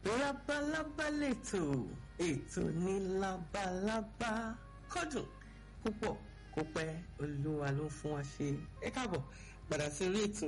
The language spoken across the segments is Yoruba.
labalábá lètò ètò ní labalábá kọ́dùn púpọ̀ kó pẹ́ olúwa ló fún wa ṣe ẹ káàbọ̀ padà sí orí ètò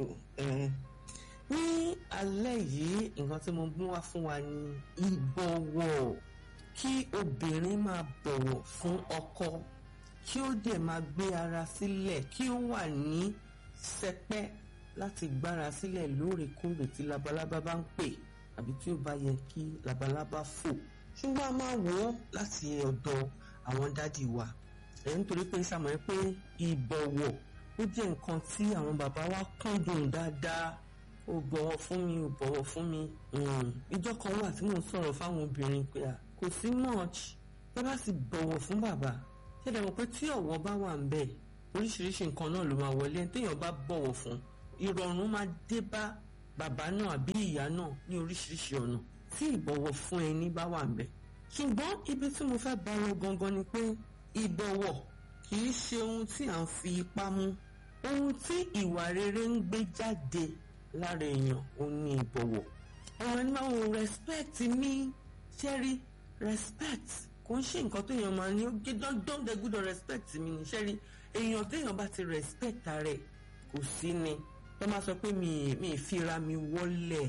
ní alẹ́ yìí nǹkan tí mo mú wá fún wa ní ìbọ̀wọ̀ kí obìnrin máa bọ̀wọ̀ fún ọkọ kí ó dẹ̀ máa gbé ara sílẹ̀ kí ó wà ní sẹpẹ́ láti gbára sílẹ̀ lóòrèkóòrè tí labalábá bá ń pè àbí tí ó bá yẹ kí labalábá fò ṣùgbọ́n a máa wò ó láti ọ̀dọ̀ àwọn dádì wa ẹ̀ nítorí pé sàmọ́ ẹ pé ìbọ̀wọ̀ ó jẹ́ nǹkan tí àwọn bàbá wa kúndùn dáadáa ó bọ̀wọ̀ fún mi ó bọ̀wọ̀ fún mi ìjọ kan wà tí mò ń sọ̀rọ̀ fáwọn obìnrin pé à kò sí much ẹ bá sì bọ̀wọ̀ fún bàbá ṣé dẹ̀ mọ̀ pé tí ọ̀wọ̀ bá wà ń bẹ̀ oríṣiríṣi nǹkan náà ló máa wọlé téèyàn bá bọ̀wọ̀ fún ìrọ̀rùn máa dé bá bàbá náà àbí ìyá náà ní oríṣiríṣi ọ̀nà tí ìbọ̀wọ̀ fún ẹni bá wà ń bẹ̀ ṣùgbọ́n ibi tí mo fẹ́ bá lọ gangan ni pé ìbọ̀wọ̀ kì í ṣe ohun tí à ń fi ipá mú ohun tí ìwà rere ń gbé jáde lára èèyàn òun ni ìbọ̀wọ̀ ọ̀rọ̀ ẹni máa ń respect mi ṣẹ́rí respect kò ń ṣe nǹkan tó èèyàn máa ní ó gé dandan dẹ gbúdọ̀ respect mi ní ṣẹ́rí èèyàn téèyàn bá ti respect rẹ̀ kò sí ni tó máa sọ pé mi mi ìfira mi wọlẹ̀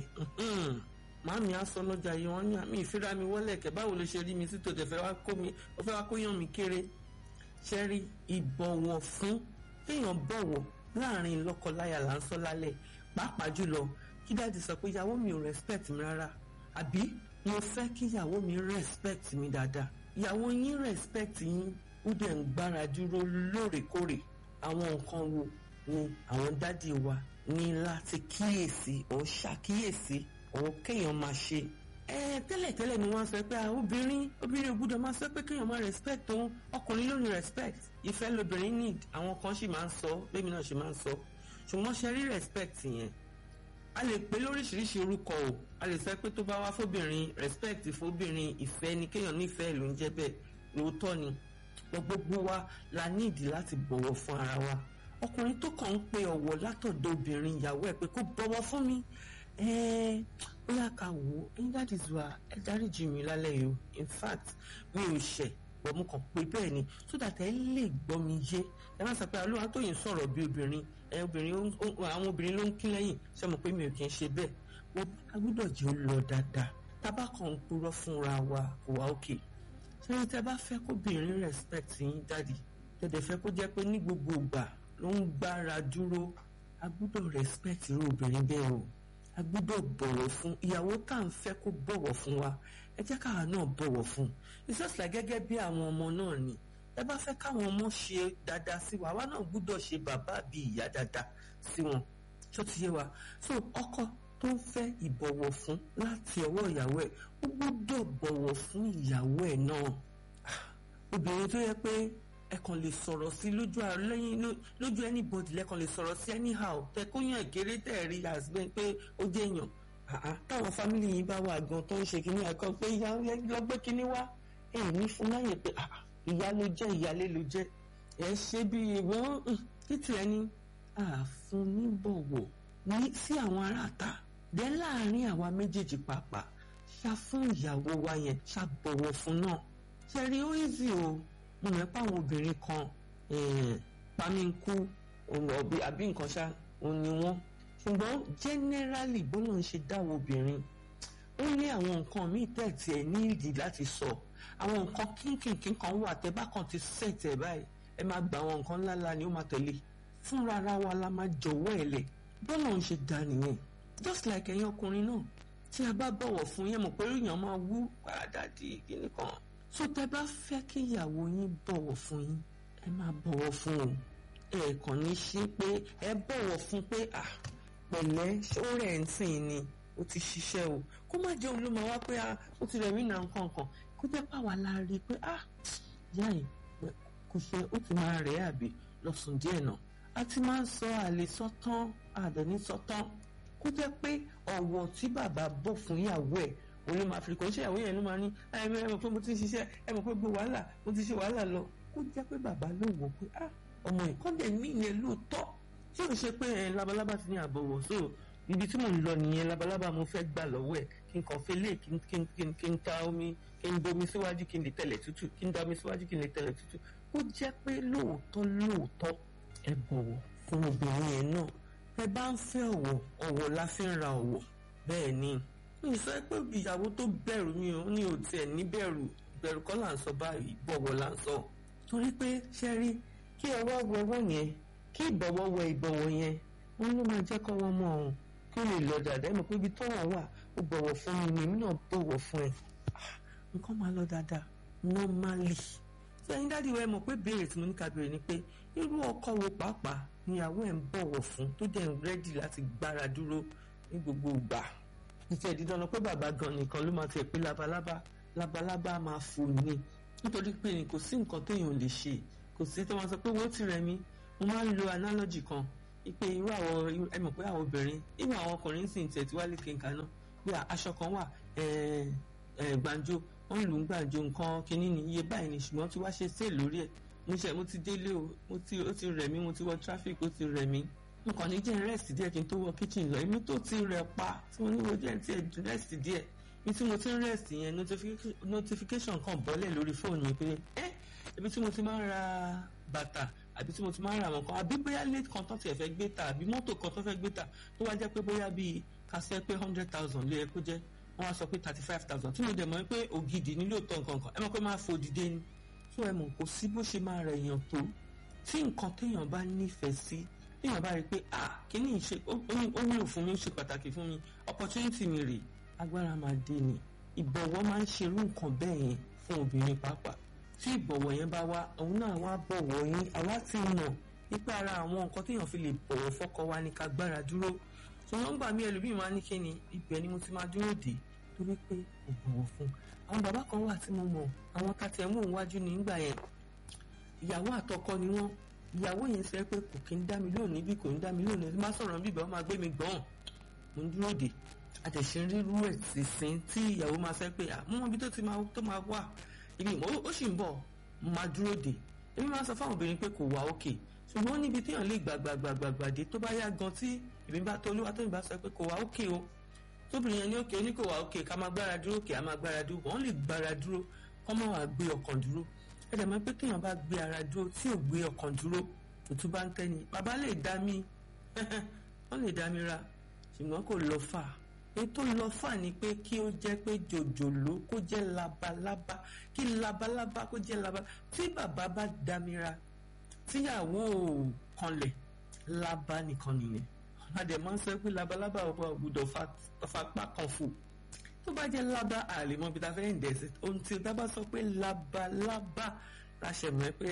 màámi á sọ lọ́jà yìí wọ́n ní mi ìfira mi wọlẹ̀ kẹ́ báwo ló ṣe rí mi sí tó tẹ̀ fẹ́ wá kó mi ó fẹ́ wá kó yàn mí kéré ṣẹ́rí ìbọ̀wọ̀ fún téèyàn bọ̀wọ̀ láàrin lọ́kọláya là ń sọ lálẹ́ pàápàá jùlọ kí dáàdì sọ pé ìyàwó mi ò respect mi rárá àbí mo fẹ́ kí ìyàwó mi respect mi dáadáa ìyàwó yín respect yín ó dẹ̀ ń gbára dúró lóòrèkóòrè àwọn nǹkan wo ni àwọn dádì wa ní láti kíyèsí ò ṣàkíyèsí ò kéèyàn máa ṣe ẹ tẹ́lẹ̀tẹ́lẹ̀ ni wọ́n sọ pé obìnrin obìnrin ò gbúdọ̀ máa sọ pé kéèyàn máa respect òun ọkùnrin ló ní respect ìfẹ́ lobìnrin need àwọn kan sì máa ń sọ bẹ́ẹ̀ mi náà sì máa ń sọ ṣùgbọ́n ṣe rí respect yẹn a lè pè lóríṣiríṣi orúkọ o a lè sọ pé tó bá wá fóbìnrin respect fóbìnrin ìfẹ́ ni kéèyàn nífẹ̀ẹ́ ló ń jẹ́ bẹ́ẹ̀ lóòótọ́ ni gbogbo wa la níìdí láti bọ̀wọ̀ fún ara wa ọkùnrin tó kàn ń pe ọ̀wọ̀ látọ̀dọ̀ obìnrin ìyàwó ẹ̀ pé kó bọ̀wọ̀ fún mi ẹ̀ẹ́ bóyá ká wò ó ẹ̀yin dáàdì zuwa ẹ dáríjì mi lálẹ́ yìí o in fact mi ò ṣẹ̀ bọ̀ mo kàn pé bẹ́ẹ̀ ni so that ẹ lè gbọ́ mi yé ẹ má sọ pé olúwa tó yìn sọ̀rọ̀ bí obìnrin ẹ obìnrin àwọn obìnrin ló ń kí lẹ́yìn ṣe mọ̀ pé mi ò kì í ṣe bẹ́ẹ̀ a gbọ́dọ̀ jẹ́ ó lọ dáadáa tábà kan ń purọ́ fúnra wa kò wá òkè ṣé tẹ bá fẹ́ kóbìnrin respect yín dáàdì tẹ̀dẹ̀ fẹ́ kó jẹ́ pé ní gbogbo ìgbà ló ń gbára dúró a gbọ́dọ̀ respect irú obìnrin bẹ́ẹ̀ o a gbọ́dọ̀ bọ̀wọ̀ fún ìyàwó tá à ń fẹ́ kó bọ̀wọ̀ fún wa ẹ jẹ́ káwa náà bọ̀wọ̀ fún it's just like gẹ́gẹ́ bí àwọn ọmọ náà ni ẹ bá fẹ́ káwọn ọmọ ṣe dáadáa sí wa àwa náà gbọ́dọ̀ ṣe bàbá àbí ìyá dáadáa sí wọn tó ti yé wa so ọkọ tó ń fẹ́ ìbọ̀wọ̀ fún láti ọwọ́ ìyàwó ẹ̀ ó gbọ́dọ̀ bọ̀wọ̀ fún ìyàwó ẹ̀ náà obìnrin tó yẹ pé ẹ kàn lè sọ̀rọ̀ sí lójú lẹ́yìn lójú anybody lẹ́kàn lè sọ̀rọ̀ sí anyhow tẹ kó yàn kéré tẹ̀ rí àsìbẹ́ pé ó jẹ́ èèyàn táwọn fámìlì yìí bá wà gan tó ń ṣe kínní àkọ́ pé ìyá lọ gbé kínní wá ẹ ní fún láyè pé ìyá ló jẹ́ ìyálé ló jẹ́ ẹ ṣe bí wọ́n títí ẹni àfun níbọ̀wọ̀ ní sí àwọn aráàta dẹ́ láàárín àwa méjèèjì pàápàá ṣá fún ìyàwó wa yẹn ṣá bọ̀wọ̀ fún náà ṣe rí ó easy o mo mọ̀ pé àwọn obìnrin kan pamínkù àbí nǹkan ṣá òun ni wọ́n ṣùgbọ́n generally bọ́lá ń ṣe dáwọ́ obìnrin ó ní àwọn nǹkan míì tẹ̀tì ẹ̀ ní ìdí láti sọ àwọn nǹkan kínkìnkín kan wà tẹ́ bá kan ti set ẹ̀ báyìí ẹ máa gba àwọn nǹkan ńláńlá ni ó máa tẹ̀lé fúnra ara wa la máa jọ̀wọ́ ẹ̀ lẹ̀ bọ́lá ń ṣe dá nìyẹn just like ẹ̀yin ọkùnrin náà tí a bá bọ̀wọ̀ fún yẹn mọ̀ pé èèyàn máa wú padà di kíní kan so tẹ́ bá fẹ́ kí ìyàwó yín bọ̀wọ̀ fún yín ẹ máa bọ̀wọ̀ fún o ẹ kàn ní ṣe pé ẹ bọ̀wọ̀ fún pé à pẹ̀lẹ́ ṣóòrẹ̀ ń sìn ni ó ti ṣiṣẹ́ o kó má jẹ́ olúmọ wá pé à ó ti rẹ̀ mí nà nǹkan kan kó jẹ́ pàwọ́ la rí i pé à yá ẹ̀ kò ṣe ó ti máa rẹ̀ àbí lọ́sùn díẹ̀ náà a ti máa ń sọ àlè sọ́tán àdẹ̀ní sọ́tán kó jẹ́ pé ọ̀wọ̀ tí bàbá bọ̀ fún ìyàwó ẹ̀ òun ló máa fi kò ń ṣe ìyàwó yẹn ló máa ní ẹ mọ̀ pé mo ti ń ṣiṣẹ́ ẹ mọ̀ pé gbogbo wàhálà mo ti ṣe wàhálà lọ kó jẹ́ pé bàbá ló wò pé ah ọmọ ìkọ́ndẹ̀ ní ìyẹn lóòótọ́ tí ò ṣe pé ẹ labalábá ti ní àbọ̀wọ̀ so ibi tí mò ń lọ nìyẹn labalábá mo fẹ́ gbà lọ́wọ́ ẹ̀ kí n kàn fi lé kí n kí n kí n kí n ta omi kí n domi síwájú kí n lè tẹ̀lẹ̀ tútù kí n da omi síwájú kí n lè tẹ̀lẹ̀ tútù ó jẹ́ pé lóòótọ́ lóòótọ́ ẹ bọ̀wọ̀ fún obìnrin yẹn náà ẹ bá ń fẹ́ ọ̀wọ̀ ọ̀wọ̀ la fi ń ra ọ̀wọ̀ bẹ́ẹ̀ ni mi sọ pé ìyàwó tó bẹ̀rù mi ò ní ò tiẹ̀ ní bẹ̀rù bẹ̀rù kọ́ là ń sọ báyìí bọ̀wọ̀ là ń sọ torí pé ṣe rí kí ọwọ́ wẹ ọwọ́ yẹn kí ìbọ̀wọ̀ wẹ ìbọ̀wọ̀ yẹn wọ́n ló máa jẹ́ kọ́ wọ́n mọ́ ọ̀hún kí ó lè lọ dáadáa ẹ mọ̀ pé ibi tọ́wọ̀ wà ó bọ̀wọ̀ fún mi ni èmi náà bọ̀wọ̀ fún ẹ nǹkan máa lọ dáadáa normally sẹ́yìn dáàdi wa ẹ mọ̀ pé béèrè tí mo ní ká béèrè ni pé irú ọkọ wo pàápàá níyàwó ẹ̀ ń bọ̀wọ̀ fún tó dẹ̀ ń rẹ́dì láti gbára dúró ní gbogbo ìgbà ìtẹ̀ ìdídọ́nà pé bàbá gan nìkan ló máa tiẹ̀ pé labalábá labalábá máa fò ní nítorí pé ní kò sí nǹkan téèyàn lè ṣe kò sí tó máa sọ pé wọ́n ti rẹ̀ mí mo máa ń lo analogy kan ipe irú àwọn ẹ mọ̀ pé àwọn obìnrin irú àwọn ọkùnrin sì ń tẹ̀ tí wálé kéńkà náà bí aṣọ kan wà gbàǹjo wọ́n lù ú gbàǹjo nǹkan kínní ni iye báyìí ni ṣùgbọ́n tí wàá ṣe sale lórí ẹ̀ mo ṣe mo ti délé o mo ti ó ti rẹ̀ mí mo ti wọ traffic ó ti rẹ̀ mí mo kàn ní jẹ́ rest díẹ̀ kí n tó wọ kitchen lọ èmi tó ti rẹ̀ pa tí mo ní wo díẹ̀ tí ẹ rest díẹ̀ ní tí mo ti ń rest yẹn notification kan bọ́lẹ̀ lórí fóònù mi pé ẹ́ ibi tí mo ti máa ń ra bàtà àbí tí mo ti máa ń ra àwọn kan àbí bóyá late kan tó tiẹ̀ fẹ́ gbé ta àbí mọ́tò kan tó fẹ́ gbé ta tó wá jẹ́ pé bóyá bíi kásẹ̀ pé hundred thousand ló yẹ kó jẹ́ wọ́n á sọ pé thirty five thousand tí mo dẹ̀ mọ̀ pé ògidì nílò tán nǹkan kan ẹ mọ̀ pé máa fò dìde ni tó ẹ mọ̀ kò sí bó ṣe máa rẹ̀ èèyàn tó tí nǹkan téèyàn bá nífẹ̀ẹ́ sí téèyàn bá rí i pé ah kíní ìṣe ó wúlò fún mi ó ṣe pàtàkì fún mi opportunity mi rè agbára máa dé ni ìbọ̀wọ̀ máa ń ṣerú nǹkan bẹ́ẹ̀ yẹn fún obìnrin pàápàá tí ìbọ̀wọ̀ yẹn bá wá òun náà wá bọ̀wọ̀ yín àwa ti mọ̀ nípa ara àwọn nǹkan téèyàn fi lè bọ̀wọ̀ fọ́kọ wa ní ká gbára dúró ṣùgbọ́n gbà mí ẹlòmíì máa ní kí ni ibẹ̀ ni mo ti máa dúró dé torí pé kò bọ̀wọ̀ fún àwọn bàbá kan wà tí mo mọ̀ àwọn tatẹ̀ mú òǹwájú ní ìgbà yẹn ìyàwó àtọkọ ni wọ́n ìyàwó yẹn sọ pé kò kí ń dá mi lónìí bí kò ń dá mi lónìí má sọ̀rọ̀ bíbẹ̀ wọ́n máa gbé mi gbọ́n mo ń dúró dé àtẹ̀sẹ̀ rírú ẹ̀ sísìn tí ìyàwó máa sọ pé àmọ́ ibi tó ti máa tó máa wà ibi ó sì ń bọ̀ máa dúró dé èmi máa sọ fáwọn obìnrin pé kò wá òkè ṣùgbọ́n níbi téèyàn lè gbàgbàgbàgbà dé tó bá yá gan tí èmi bá tó olúwa tó ń bá sọ pé kò wá òkè o tóbìnrin yẹn ní òkè oní kò wá òkè ká máa gbára dúró òkè á máa gbára dúró wọ́n lè gbára dúró kọ́ máa wà gbé ọkàn dúró ẹ̀dẹ̀ mọ́ pé téèyàn bá gbé ara dúró tí ò gbé ọkàn dúró òtún bá ń tẹ́ni bàbá lè dá mi wọ́n lè dá mi ra ṣùgbọ́n kò lọ fà èyí tó lọ fà ni pé kí ó jẹ́ pé jòjòló kó jẹ́ labalábá kí labalábá kó jẹ́ labalábá tí bàbá bá dá mi ra tíyàwó kanlẹ̀ lábá nìkan nìyẹn adẹ̀ máa ń sọ pé labalábá ọba ògbúdọ̀ fapá kan fò tó bá jẹ́ lábá àlè mọ́ bí ta fẹ́ ń dẹ̀sẹ̀ ohun tí o bá sọ pé labalábá la ṣe mọ̀ pé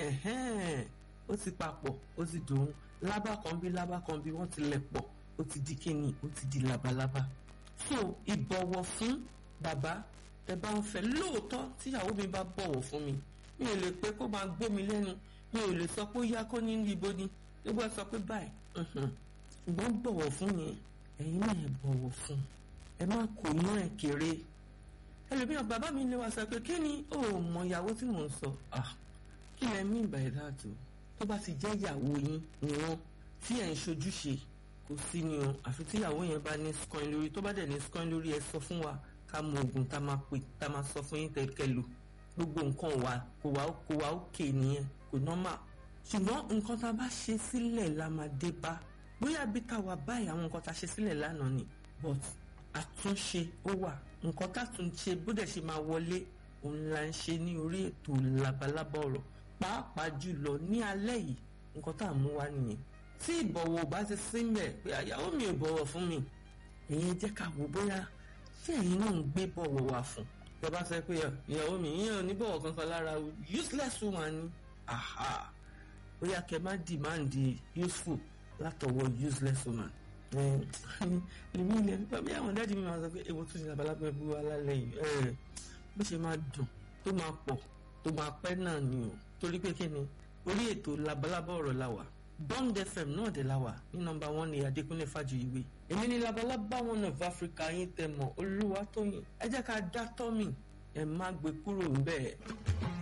ó ti papọ̀ ó ti dùn lábá kan bí lábá kan bí wọ́n ti lẹ̀ pọ̀ ó ti di kíni ó ti di labalábá so ìbọ̀wọ̀ fún bàbá ẹ bá ń fẹ́ lóòótọ́ tíyàwó mi bá bọ̀wọ̀ fún mi mi ò lè pé kó máa gbómi lẹ́nu mi ò lè sọ pé ó yá kó ní ibo ni nígbà sọ pé báyìí ṣùgbọ́n bọ̀wọ̀ fún yẹn ẹ̀yin náà ẹ bọ̀wọ̀ fún ẹ má kó inú ẹ̀ kéré ẹlòmíràn bàbá mi lè wá sọ pé kí ni ó mọ ìyàwó tí mò ń sọ kí lẹ mí ìgbà ẹ̀dá tó tó bá ti jẹ́ ìyàwó yín ni wọ́n tí ẹ̀ ń ṣojúṣe kò sí ni o àfi tí ìyàwó yẹn bá ní scoin lórí tó bá dẹ̀ ní scoin lórí ẹ sọ fún wa ká mọ oògùn tá máa pè tá máa sọ fún yín tẹ̀kẹ́ lò gbogbo nǹkan wa kò wá kò wá òkè nìyẹn kò normal ṣùgbọ́n nǹkan tá a bá ṣe sílẹ̀ la máa dé bá bóyá bí tá a wà báyìí àwọn nǹkan tá a ṣe sílẹ̀ lánàá ni but àtúnṣe ó wà nǹkan tá a tún ṣe bó dẹ̀ ṣe máa wọlé òun la ń ṣe ní orí ètò labalábá ọ̀rọ̀ pàápàá jùlọ ní alẹ́ yìí nǹkan tá a mú wá nìyẹn tí ìbọ̀wọ̀ bá ti sí mbẹ̀ pé àyàwó mi ò bọ̀wọ̀ fún mi èyí jẹ́ ká wò bóyá ṣé ẹ̀yin náà ń gbé bọ̀wọ̀ wá fún bí ẹ bá sọ pé ìyàwó mi yíyan ò ní bọ̀wọ̀ kankan lára useless woman ni aha bóyá kẹ má demand useful látọwọ́ useless woman lèmi ilẹ̀ bí àwọn dáàdi mi máa sọ pé ewu tún ní labalábá ẹbí wa lálẹ́ yìí bó ṣe máa dùn tó máa pọ̀ tó máa pẹ́ náà ni o torí pé kí ni orí ètò labalábá ọ̀rọ̀ la wà bond fm náà dé la wà ní nọ́mbà one ní adékúnlé fàjòyìwé èmi ní labalábá one of africa yín tẹ mọ olúwa tóyìn ẹ jẹ́ ká dá tọ́mì ẹ má gbé kúrò ń bẹ́ẹ̀.